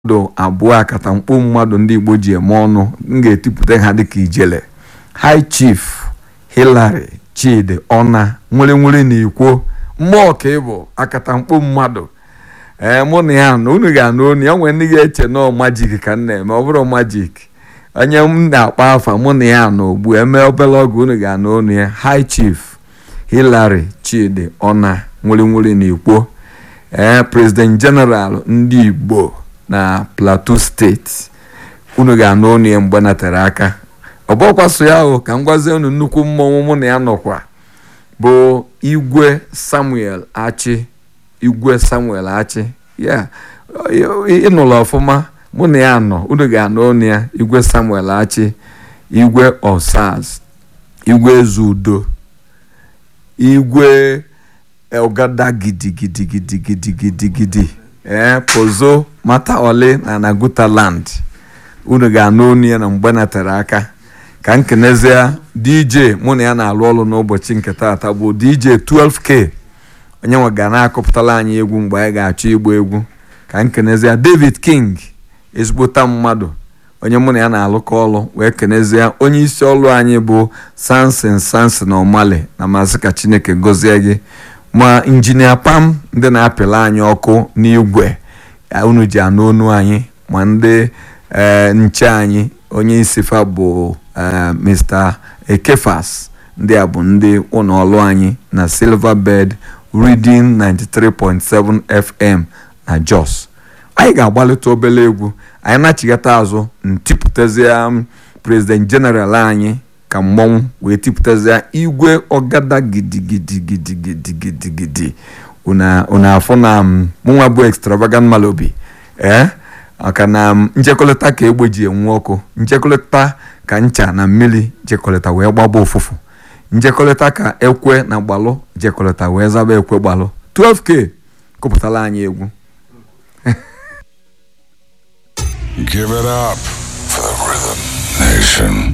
mmadụ abụọ akatamkpo mmadụ ndị igbo ji eme ọnụ m ga-etipụta ha dịka ijele high chief hilary chidi ọna nwere nwere na ikwo mmụọ ka ịbụ akatamkpo mmadụ ee mụ na ya na unu ga-anụ onu ya nwere ndị ga-eche nọọ majik ka m na-eme ọ bụrụ majik onye m na-akpọ afa mụ na ya na ogbu eme obere oge unu ga-anụ onu ya high chief hilary chidi ọna nwere nwere na ikwo ee president general ndị igbo na plateau steeti unu ga-anụ onu ya mgbe natere aka ọ bụkwaso ya ahụ ka m gwazie unu nnukwu mmọnwụ mụ na ya nọkwa bụ igwe samuel achi igwe samuel achi ya ịnụrụ ọfụma mụ na ya nọ unu ga-anụ onu ya igwe samuel achi igwe osaz igwe ezudo igwe ọgada gidigidigidigidigidi ee pozo mata ole na naguta land unu ga-anụ onu ya na mgbe natere aka ka nkenezie dj mụ na ya na-alụ ọrụ n'ụbọchị nke taata bụ dj 12k onye nwe ga na-akọpụtara anyị egwu mgbe anyị ga-achọ ịgba egwu ka nkenezie david king ezigbota mmadụ onye mụ na ya na-alụkọ ọrụ wee kenezie onye isi ọrụ anyị bụ sansin sansin omale na maazị ka chineke gọzie gị ma injinia pam ndị na-apịla anyị ọkụ n'igwe unu ji anụ onu anyị ma ndị nche anyị onye isi fa bụ mr ekefas ndị a bụ ndị ụlọ ọrụ anyị na silverbird reading 93.7 fm na jos anyị ga-agbalịta obere egwu anyị na-achịgata azụ ntipụtazie president general anyị ka mmọnwụ wee tipụtazie igwe ọgada gidigidigidigidigidi unu afụ na mụnwa bụ extravagant malobi ee maka na njekọlịta ka egbe ji enwu ọkụ njekọlịta ka ncha na mmiri jekọlịta wee gbaba ụfụfụ njekọlịta ka ekwe na gbalụ jekọlịta wee zaba ekwe gbalụ 12k kụpụtara anyị egwu Give it up for the Rhythm Nation.